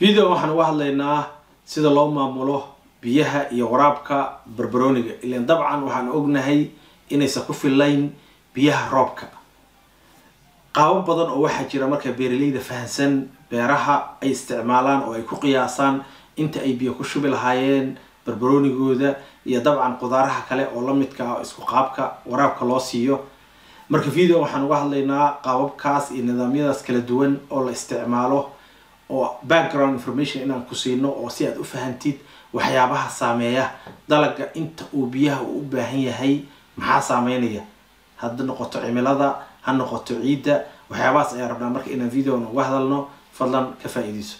video waxaan uga hadlaynaa sida loo maamulo biyaha iyo waraabka barbarooniga ilan dabcan waxaan ognahay inaysan ku fillayn biyaha roobka qaabo badan oo waxaa jira marka beeraleyda fahansan beeraha ay isticmaalaan oo ay ku qiyaasaan inta ay biyo ku shubi lahaayeen barbaroonigooda iyo dabcan qudaaraha kale oo la midka ah isku qaabka waraabka loo siiyo marka video waxaan uga hadlaynaa qaababkaas iyo nidaamyadaas kala duwan oo la isticmaalo oo background information inaan ku siino oo si aad u fahantid waxyaabaha saameeya dalaga inta uu biyaha uu u baahan yahay maxaa saameynaya hadda noqoto cimilada ha noqoto ciidda waxyaabahaas ayaan rabnaa marka inaan videoan uga hadalno fadlan ka faa-iideyso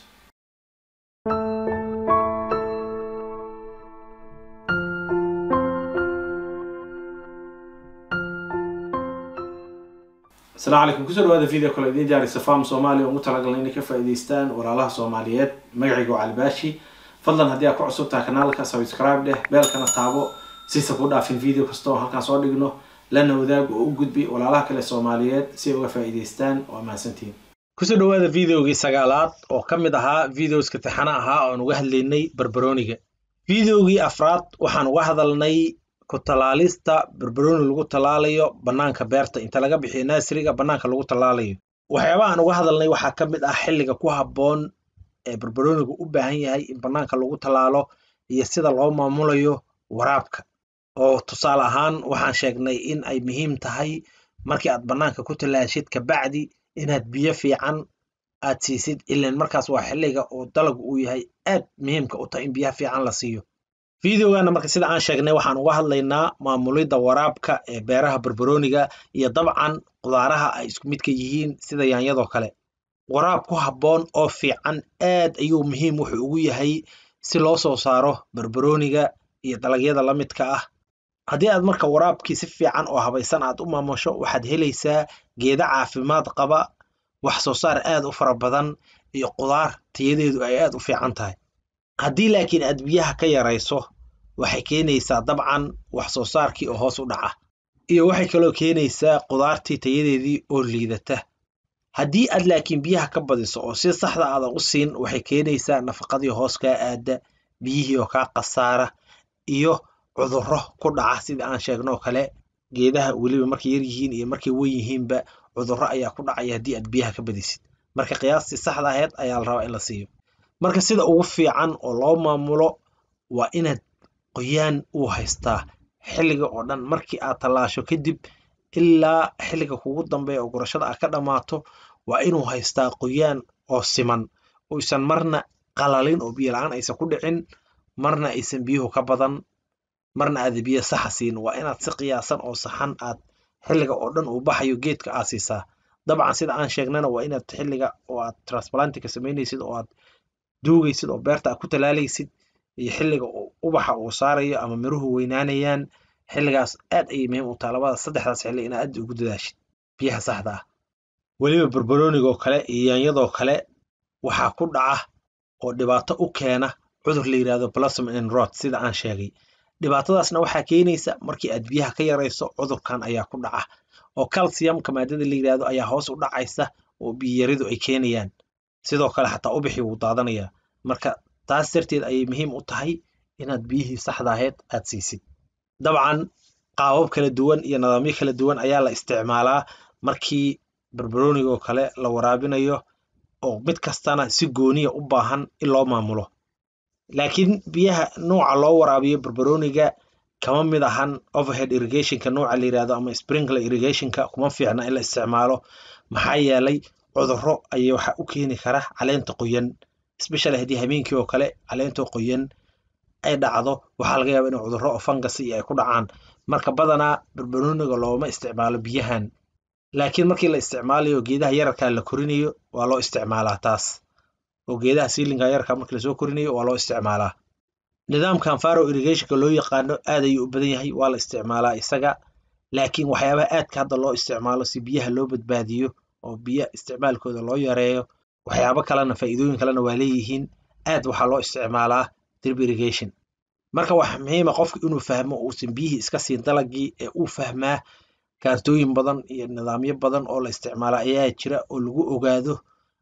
asalaamu calaykum kusoo dhawaada video kale idiin diyaarisa farm soomaaliya ugu talagalna inay ka faa-iideystaan walaalaha soomaaliyeed magacayga waa calibaashi fadlan haddii aad ku cusub tahay kanaalka subscribe dheh beelkana taabo sisa ku dhaafin video kasta oo halkaan soo dhigno lana wadaag oo u gudbi walaalaha kale soomaaliyeed si ay uga faa-iideystaan waa mahadsantihiin kusoo dhawaada videogii sagaalaad oo ka mid ahaa videoska taxana ahaa oan uga hadlaynay barbarooniga videogii afraad waxaan uga hadalnay ku talaalista barbarooni lagu talaalayo banaanka beerta inta laga bixiyo naasiriga banaanka lagu talaalayo waxyaabaha aan uga hadalnay waxaa ka mid ah xilliga ku habboon ee barbaroonigu u baahan yahay in banaanka lagu talaalo iyo sida loo maamulayo waraabka oo tusaale ahaan waxaan sheegnay in ay muhiim tahay markii aad banaanka ku talaashid kabacdi inaad biyo fiican aad siisid ilan markaas waa xilliga oo dalagu uu yahay aad muhiimka u tahay in biyaha fiican la siiyo videogana marka sida aan sheegnay waxaan uga hadlaynaa maamulidda waraabka ee beeraha barbarooniga iyo dabcan qudaaraha ay isku midka yihiin sida yaanyadoo kale waraab ku habboon oo fiican aad ayuu muhiim wuxuu ugu yahay si loo soo saaro barbarooniga iyo dalagyada la midka ah haddii aad marka waraabkii si fiican oo habaysan aad u maamusho waxaad helaysaa geeda caafimaad qaba wax soo saar aad u fara badan iyo qudaar tayadeedu ay aad u fiican tahay haddii laakiin aad biyaha ka yarayso waxay keenaysaa dabcan wax soo saarkii oo hoos u dhaca iyo waxay kaloo keenaysaa qudaartii tayadeedii oo liidata haddii aad laakiin biyaha ka badiso oo si saxda aadan u siin waxay keenaysaa nafaqadii hoos kaa aada biyihii oo kaa khasaara iyo cudurro ku dhaca sida aan sheegnoo kale geedaha weliba markay yar yihiin iyo markay wen yihiinba cudurro ayaa ku dhacaya haddii aad biyaha ka badisid marka qiyaastii saxda aheyd ayaa la rabaa in la siiyo marka sida ugu fiican oo loo maamulo waa inaad qoyaan uu haystaa xilliga oo dhan markii aad tallaasho kadib ilaa xilliga kugu dambeeya oo gurashada aad ka dhammaato waa inuu haystaa qoyaan oo siman oysan marna qalalin oo biyo la-aan aysan ku dhicin marna aysan biyuhu ka badan marna aada biyo saxa siin waa inaad si qiyaasan oo saxan aad xilliga oo dhan uu baxayo geedka aad siisaa dabcan sida aan sheegnana waa inaad xilliga oo aad transplantika samaynaysid oo aad duugaysid oo beerta aad ku talaalaysid iyo xilliga ubaxa uu saarayo ama miruhu weynaanayaan xilligaas aad ayay muhiim u taha labada saddexdaas xilli inaad aad ugu dadaashid biyaha saxda ah weliba barbaroonigoo kale iyo yaanyadoo kale waxaa ku dhaca oo dhibaato u keena cudur la yidhahdo blossom and rot sida aan sheegay dhibaatadaasna waxaa keenaysa markii aad biyaha ka yarayso cudurkan ayaa ku dhaca oo calciumka maadada la yidhahdo ayaa hoos u dhacaysa oo biyiyaridu ay keenayaan sidoo kale xataa ubixii wuu daadanayaa marka taas darteed ayay muhiim u tahay inaad biyihii saxda aheyd aad siisid dabcan qaabab kala duwan iyo nidaamyo kala duwan ayaa la isticmaalaa markii barbaroonigoo kale la waraabinayo oo mid kastana si gooniya u baahan in loo maamulo laakiin biyaha nooca loo waraabiyo barbarooniga kama mid ahan overhead irrigationka nooca la yirahdo ama sprinkler irrigationka kuma fiicna in la isticmaalo maxaa yeelay cudurro ayay waxa u keeni kara caleenta qoyan especially haddii habeenkii oo kale caleentoo qoyan ay dhacdo waxaa laga yaaba in cudurro oo fungus iyo ay ku dhacaan marka badanaa barbarooniga looma isticmaalo biyahan laakiin markii la isticmaalayo geedaha yararkaa la korinayo waa loo isticmaalaa taas oo geedaha siilinka yararka markii lasoo korinayo waa loo isticmaalaa nidaamkan faro irrigationka loo yaqaano aad ayuu u badan yahay waa la isticmaalaa isaga laakiin waxyaabaha aadka hadda loo isticmaalo si biyaha loo badbaadiyo oo biyo isticmaalkooda loo yareeyo waxyaabo kalena faa'iidooyin kalena waa leeyihiin aad waxaa loo isticmaalaa drip irrigation marka wax muhiima qofka inuu fahmo uusan biyihii iska siin dalagii ee uu fahmaa kaartooyin badan iyo nidaamyo badan oo la isticmaala ayaa jira oo lagu ogaado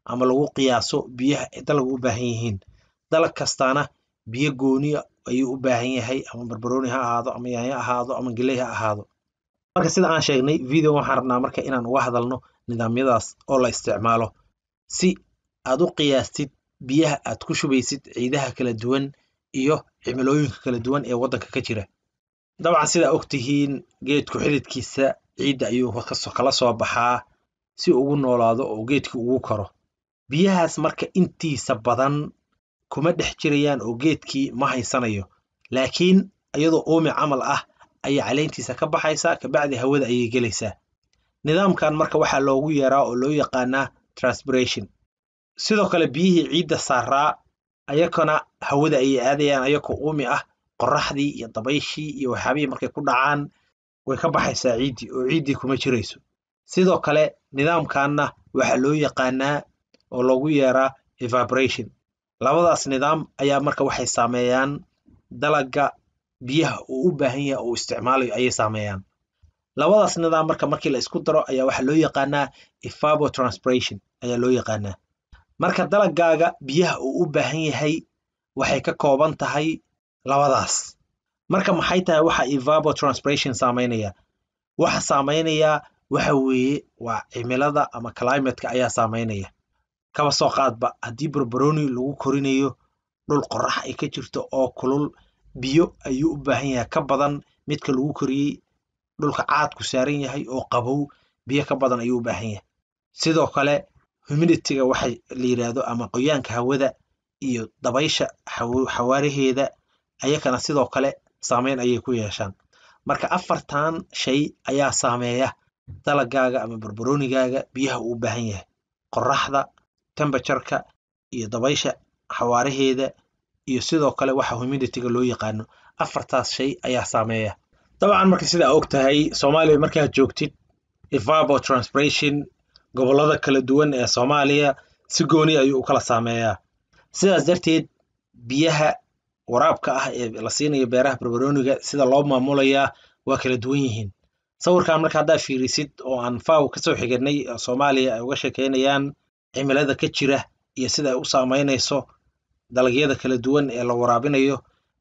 ama lagu qiyaaso biyaha ay dalagu u baahan yihiin dalag kastaana biyo gooniya ayuu u baahan yahay ama barbarooni ha ahaado ama yaanyo ahaado ama geley ha ahaado marka sida aan sheegnay video waxaan rabnaa marka inaan uga hadalno nidaamyadaas oo la isticmaalo si aad u qiyaastid biyaha aad ku shubaysid ciidaha kala duwan iyo cimilooyinka kala duwan ee waddanka ka jira dabcan sidaa og tihiin geedku xididkiisa ciidda ayuu kala soo baxaa si ugu noolaado oo geedkii ugu koro biyahaas marka intiisa badan kuma dhex jirayaan oo geedkii ma haysanayo laakiin iyadoo uumi camal ah ayay caleyntiisa ka baxaysaa kabacdi hawada ayay gelaysaa nidaamkan marka waxaa loogu yeeraa oo loo yaqaanaa transpiration sidoo kale biyihii ciidda saaraa ayakana hawada ayay aadayaan ayakoo uumi ah qorraxdii iyo dabayshii iyo waxyaabihii markay ku dhacaan way ka baxaysaa ciiddii oo ciiddii kuma jirayso sidoo kale nidaamkanna waxaa loo yaqaanaa oo loogu yeeraa evaporation labadaas nidaam ayaa marka waxay saameeyaan dalagga biyaha uu u baahan yahay oo isticmaalayo ayay saameeyaan labadaas nidaam marka markii la isku daro ayaa waxaa loo yaqaanaa evapotranspiration ayaa loo yaqaanaa marka dalagaaga biyaha uu u baahan yahay waxay ka kooban tahay labadaas marka maxay tahay waxa evapotranspiration saameynaya waxa saameynaya waxa weeye waa cimilada ama climateka ayaa saameynaya kaba soo qaadba haddii barbaroni lagu korinayo dhul qorrax ay ka jirto oo kulul biyo ayuu u baahan yahay ka badan midka lagu koriyey dhulka caadku saaran yahay oo qabow biyo ka badan ayuu u baahan yahay sidoo kale humidityga waxay la yidhaahdo ama qoyaanka hawada iyo dabaysha xawaaraheeda ayakana sidoo kale saameyn ayay ku yeeshaan marka afartan shay ayaa saameeya dalagaaga ama barbaroonigaaga biyaha uu u baahan yahay qorraxda tembertureka iyo dabaysha xawaaraheeda iyo sidoo kale waxa humidityga loo yaqaano afartaas shay ayaa saameeya dabcan marka sidaa og tahay soomaaliya markaad joogtid evapotranspiration gobollada kala duwan ee soomaaliya si gooni ayuu u kala saameeyaa sidaas darteed biyaha waraabka ah ee la siinayo beeraha barbarooniga sida loo maamulayaa waa kala duwan yihiin sawirkan marka haddaa fiirisid oo aan faw kasoo xiganay soomaaliya ay uga sheekeynayaan cimilada ka jira iyo sida ay u saameynayso dalagyada kala duwan ee la waraabinayo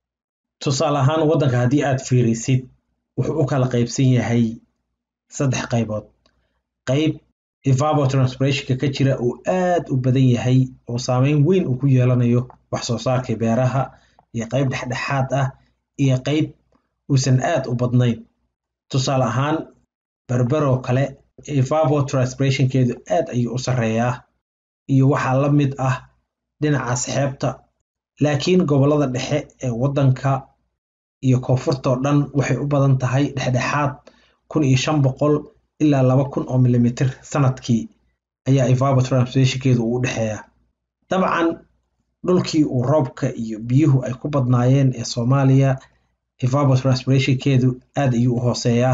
tusaale ahaan waddanka haddii aad fiirisid wuxuu u kala qaybsan yahay saddex qaybood qayb evapotranspirationka ka jira uu aad u badan yahay oo saameyn weyn uu ku yeelanayo wax soo saarka beeraha iyo qayb dhexdhexaad ah iyo qayb uusan aad u badnayn tusaale ahaan berberoo kale evapotranspirationkeedu aad ayuu u sarreeyaa iyo waxaa la mid ah dhinacaas xeebta laakiin gobollada dhexe ee waddanka iyo koonfurtoo dhan waxay u badan tahay dhexdhexaad kun iyo shan boqol ilaa laba kun oo milimitir sanadkii ayaa evapotranspirationkeedu uu u dhexeeyaa dabcan dhulkii uu roobka iyo biyuhu ay ku badnaayeen ee soomaaliya evapotranspirationkeedu aad ayuu u hooseeyaa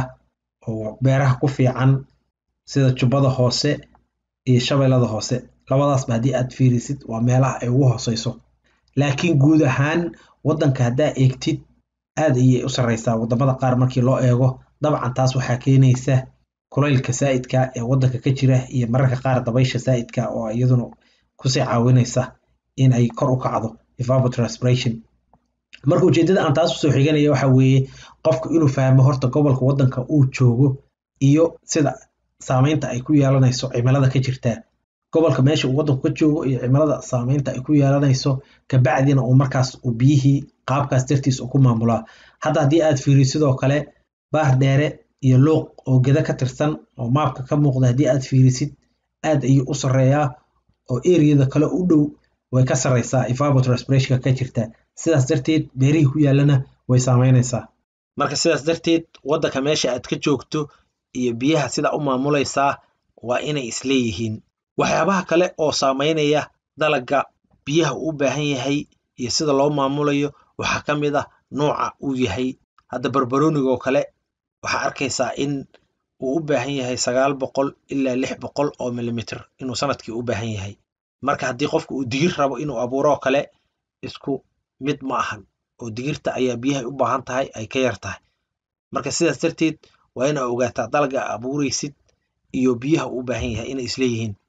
oo beeraha ku fiican sida jubbada hoose iyo shabeellada hoose labadaasba haddii aad fiirisid waa meelaha ay ugu hooseyso laakiin guud ahaan waddanka haddaa eegtid aad ayay u sarreysaa waddamada qaar markii loo eego dabcan taas waxaa keenaysa kulaylka saa'idka ee waddanka ka jira iyo mararka qaar dabaysha saa'idka oo iyaduna kusii caawinaysa in ay kor u kacdo evapotranspiration marka ujeeddada aan taas usoo xiganaya waxa weeye qofku inuu fahmo horta gobolka waddanka uu joogo iyo sida saameynta ay ku yeelanayso cimilada ka jirtaa gobolka meesha uu waddanku ka joogo iyo cimilada saameynta ay ku yeelanayso kabacdina uu markaas uu biyihii qaabkaas dartiis uu ku maamulaa hadda haddii aad fiiriyo sidoo kale baar dheere iyo luuq oo geda ka tirsan oo maabka ka muuqda haddii aad fiirisid aad ayuu u sarreeyaa oo eriyada kale u dhow way ka sarreysaa evapotranspirationka ka jirta sidaas darteed beerihii ku yaallana way saameynaysaa marka sidaas darteed waddanka meesha aad ka joogto iyo biyaha sida u maamulaysaa waa inay isleeyihiin waxyaabaha kale oo saameynaya dalagga biyaha uu u baahan yahay iyo sida loo maamulayo waxaa ka mid ah nooca uu yahay hadda barbaroonigoo kale waxaa arkaysaa in uu u baahan yahay sagaal boqol ilaa lix boqol oo milimitir inuu sanadkii u baahan yahay marka haddii qofka uu digir rabo inuu abuuroo kale isku mid ma ahan oo digirta ayaa biyahay u baahan tahay ay ka yar tahay marka sidaas darteed waa inaa ogaataa dalga abuuraysid iyo biyaha uu u baahan yahay inay isleeyihiin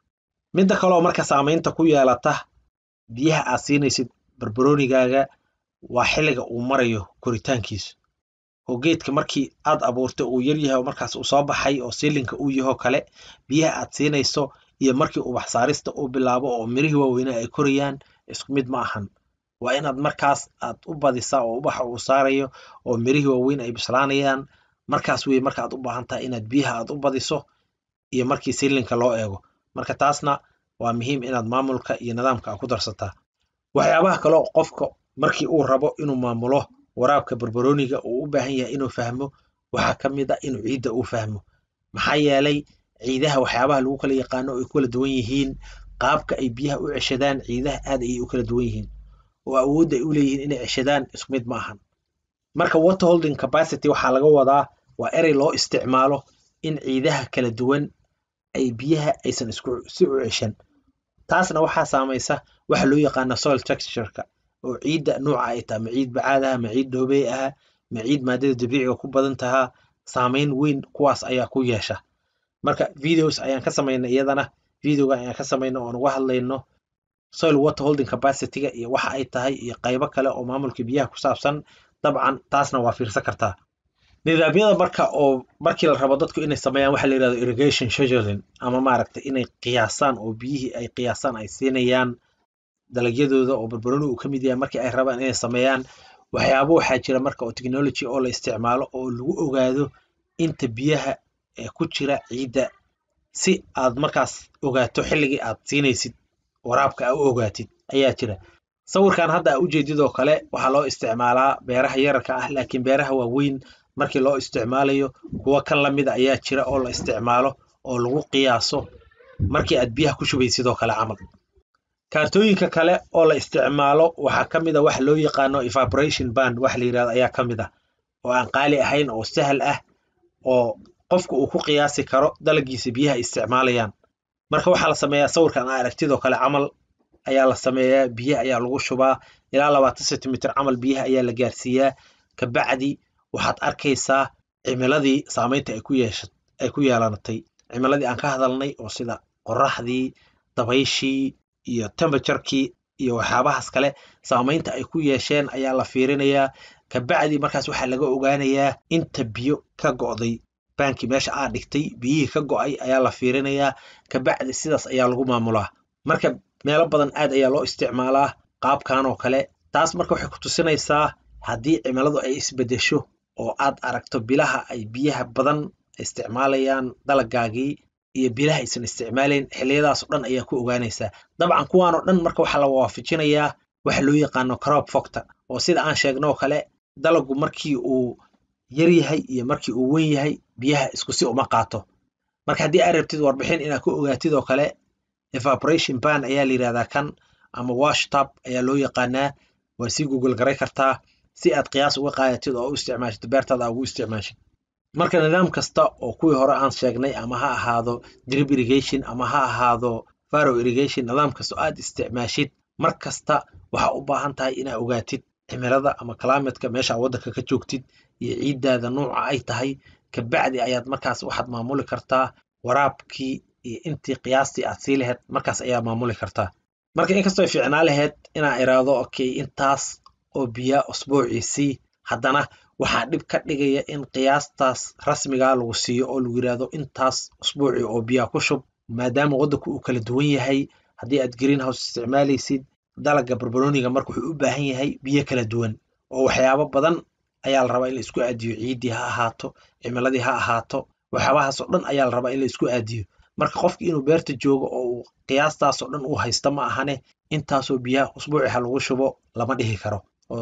midda kaleoo marka saamaynta ku yeelata biyaha aad siinaysid barbaroonigaaga waa xilliga uu marayo koritaankiisu oo geedka markii aad abuurtay uu yar yahay oo markaas uu soo baxay oo siilinka uu yahoo kale biyaha aad siinayso iyo markii ubax saarista uu bilaabo oo mirihii waaweynaa ay korayaan isku mid ma ahan waa inaad markaas aad u badisaa oo ubaxa uu saarayo oo mirihii waaweyn ay bislaanayaan markaas weye marka aad u baahan tahay inaad biyaha aad u badiso iyo markii siilinka loo eego marka taasna waa muhiim inaad maamulka iyo nidaamka aad ku darsataa waxyaabaha kaleo qofka markii uu rabo inuu maamulo waraabka barbarooniga uu u baahan yahay inuu fahmo waxaa ka mid a inuu ciidda uu fahmo maxaa yeelay ciidaha waxyaabaha lagu kala yaqaano ay ku kala duwan yihiin qaabka ay biyaha u ceshadaan ciidaha aad ayay u kala duwan yihiin oo awoodda ay u leeyihiin inay ceshadaan isku mid ma ahan marka water holding capacity waxaa laga wadaa waa erey loo isticmaalo in ciidaha kala duwan ay biyaha aysan isku si u ceshan taasna waxaa saamaysa waxa loo yaqaana soil textureka oo ciidda nuuca ay tahay ma ciid bacaad aha ma ciid dhoobey aha ma ciid maadada dabiiciga ku badan tahaa saamayn weyn kuwaas ayaa ku yeesha marka videos ayaan ka samaynay iyadana videoga ayaan ka samaynay oon uga hadlayno soil water holding capacityga iyo waxa ay tahay iyo qaybo kale oo maamulka biyaha ku saabsan dabcan taasna waa fiirsan kartaa nidaamyada marka oo markii la rabo dadku inay sameeyaan waxa la yirahdo irrigation scheduling ama maaragtay inay qiyaasaan oo biyihii ay qiyaasaan ay siinayaan dalagyadooda oo barbarooni uu ka mid yahay markii ay rabaan inay sameeyaan waxyaabo waxaa jira marka oo technology oo la isticmaalo oo lagu ogaado inta biyaha ee ku jira ciidda si aad markaas ogaato xilligii aad siinaysid waraabka aa u ogaatid ayaa jira sawirkan hadda aa ujeedidoo kale waxaa loo isticmaalaa beeraha yararka ah laakiin beeraha waaweyn markii loo isticmaalayo kuwo kan lamida ayaa jira oo la isticmaalo oo lagu qiyaaso markii aad biyaha ku shubaysid oo kale camal kaartooyinka kale oo la isticmaalo waxaa ka mid a waxa loo yaqaano evaporation band waxa la yirahdo ayaa ka mid ah oo aan qaali ahayn oo sahal ah oo qofka uu ku qiyaasi karo dalagiisa biyaha isticmaalayaan marka waxaa la sameeyaa sawirkan aa aragtidoo kale camal ayaa la sameeyaa biyaha ayaa lagu shubaa ilaa labaatan centimeter camal biyaha ayaa la gaarsiiyaa kabacdi waxaad arkaysaa cimiladii saamaynta ay ku yeesha ay ku yeelanatay cimiladii aan ka hadalnay oo sida qoraxdii dabayshii iyo temperaturekii iyo waxyaabahaas kale saamaynta ay ku yeesheen ayaa la fiirinayaa kabacdi markaas waxaa laga ogaanayaa inta biyo ka go'day baankii meesha aa dhigtay biyihii ka go'ay ayaa la fiirinayaa kabacdi sidaas ayaa lagu maamulaa marka meelo badan aad ayaa loo isticmaalaa qaabkan oo kale taas marka waxay ku tusinaysaa haddii cimiladu ay isbedesho oo aad aragto bilaha ay biyaha badan isticmaalayaan dalagaagii iyo bilaha aysan isticmaalayn xilliyadaas oo dhan ayaa ku ogaanaysaa dabcan kuwaan oo dhan marka waxaa la waafajinayaa waxa loo yaqaano crop factor oo sida aan sheegno oo kale dalagu markii uu yar yahay iyo markii uu wen yahay biyaha isku si uma qaato marka haddii aad rabtid warbixin inaad ku ogaatid oo kale evaporation ban ayaa la yirahdaa kan ama wash tab ayaa loo yaqaanaa waa sii google garay kartaa si aad qiyaas uga qaadatid oo u isticmaashid beertaada aa ugu isticmaashid marka nidaam kasta oo kuwii hore aan sheegnay ama ha ahaado drip irrigation ama ha ahaado faro irrigation nidaam kasta oo aad isticmaashid mar kasta waxaa u baahan tahay inaad ogaatid cimilada ama climatka meesha waddanka ka joogtid iyo ciiddaada nuuca ay tahay kabacdi ayaad markaas waxaad maamuli kartaa waraabkii iyo intii qiyaastii aad sii lahayd markaas ayaa maamuli kartaa marka inkastoo ay fiicnaa lahayd inaan iraahdo okay intaas oo biyaa usbuuciisii haddana waxaa dhib ka dhigaya in qiyaastaas rasmigaa lagu siiyo oo lagu yiraahdo intaas usbuuci oo biyaa ku shub maadaama waddanku uu kala duwan yahay haddii aad greenhouse isticmaalaysid dalaga barbarooniga marka wuxuu u baahan yahay biyo kala duwan oo waxyaabo badan ayaa la rabaa in la isku aadiyo ciiddii ha ahaato cimiladii ha ahaato waxyaabahaas oo dhan ayaa la rabaa in la isku aadiyo marka qofki inuu beerta joogo oo uu qiyaastaas oo dhan uu haysta ma ahane intaasoo biyaha usbuuci ha lagu shubo lama dhihi karo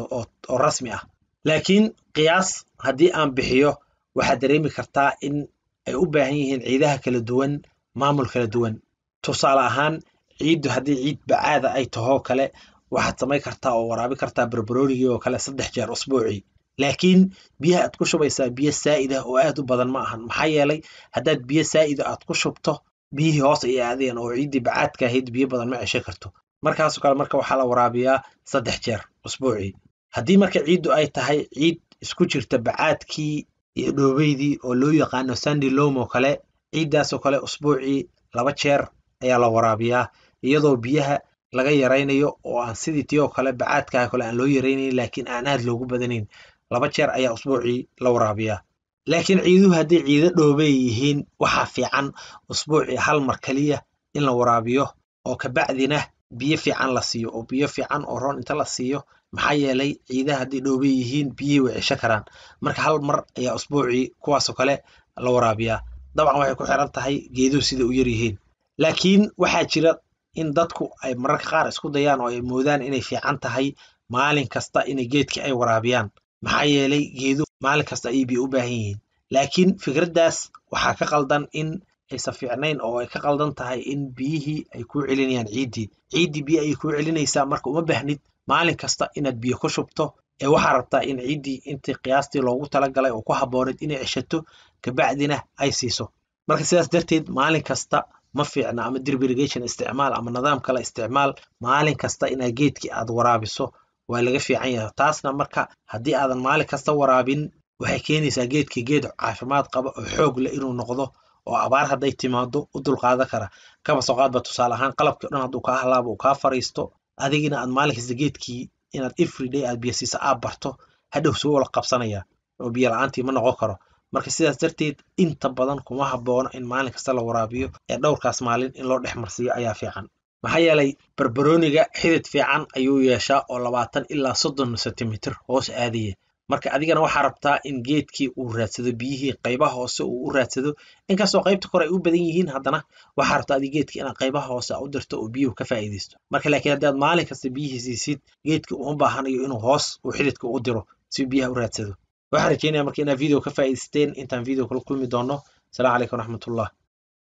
oo rasmi ah laakiin qiyaas haddii aan bixiyo waxaad dareemi kartaa in ay u baahan yihiin ciidaha kala duwan maamul kala duwan tusaale ahaan ciiddu haddii ciid bacaada ay tahoo kale waxaad samayn kartaa oo waraabi kartaa barbaroonigii oo kale saddex jeer usbuucii laakiin biyaha aad ku shubaysaa biyo saa'id ah oo aad u badan ma ahan maxaa yeelay haddaad biyo saa'ida aad ku shubto biyihii hoos ay aadeen oo ciiddii bacaadka ahayd biyo badan ma ceshan karto markaasoo kale marka waxaa la waraabiyaa saddex jeer usbuucii haddii marka ciiddu ay tahay ciid isku jirta bacaadkii iyo dhoobeydii oo loo yaqaano sandy lom oo kale ciiddaasoo kale usbuucii laba jeer ayaa la waraabiyaa iyadoo biyaha laga yaraynayo oo aan sidii tii oo kale bacaadkaa kale aan loo yaraynayn laakiin aan aad loogu badanayn laba jeer ayaa usbuucii la waraabiyaa laakiin ciiduhu hadday ciido dhoobay yihiin waxaa fiican usbuucii hal mar keliya in la waraabiyo oo kabacdina biyo fiican la siiyo oo biyo fiican oo roon inta la siiyo maxaa yeelay ciidaha hadday dhoobay yihiin biyihii way cesho karaan marka hal mar ayaa usbuucii kuwaasoo kale la waraabiyaa dabcan waxay ku xiran tahay geeduhu sida u yar yihiin laakiin waxaa jira in dadku ay mararka qaar isku dayaan oo ay moodaan inay fiican tahay maalin kasta inay geedkii ay waraabiyaan maxaa yeelay geeduhu maalin kasta ayay biyo u baahan yihiin laakiin fikraddaas waxaa ka qaldan in aysan fiicnayn oo ay ka qaldan tahay in biyihii ay kuu celinayaan ciiddii ciiddii biyo ayay kuu celinaysaa marka uma baahnid maalin kasta inaad biyo ku shubto ee waxaa rabtaa in ciiddii intii qiyaastii loogu talagalay oo ku habbooneed inay ceshato kabacdina ay siiso marka sidaas darteed maalin kasta ma fiicna ama drip irrigation isticmaal ama nidaam kale isticmaal maalin kasta inaad geedkii aad waraabiso waa laga fiican yahay taasna marka haddii aadan maalin kasta waraabin waxay keenaysaa geedkii geed caafimaad qaba oo xoog leh inuu noqdo oo abaar hadday timaado u dulqaadan kara kaba soo qaadba tusaale ahaan qalabkii o dhan hadduu kaa halaabo uu kaa fariisto adigina aad maalin kasta geedkii inaad everyday aad biyo siisa aad barto hadhow suu wala qabsanaya oo biyo la-aantii ma noqon karo marka sidaas darteed inta badan kuma haboono in maalin kasta la waraabiyo ee dhowrkaas maalin in loo dhex marsiiyo ayaa fiican maxaa yeelay barbarooniga xidid fiican ayuu yeeshaa oo labaatan ilaa soddon sentimitir hoos aadaya marka adigana waxaa rabtaa in geedkii uu raadsado biyihii qaybaha hoose uu u raadsado inkastoo qaybta kore ay u badan yihiin haddana waxaa rabtaa adig geedkii inaad qaybaha hoose u dirto oo biyuhu ka faa'iidaysto marka laakiin haddii aad maalin kasta biyihii siisid geedkii uma baahanayo inuu hoos uu xididka u diro si uu biyaha u raadsado waxaan rajeynaya marka inaad video ka faa'iidaysteen intaan video kala kulmi doono asalaamu calaykum waraxmatullah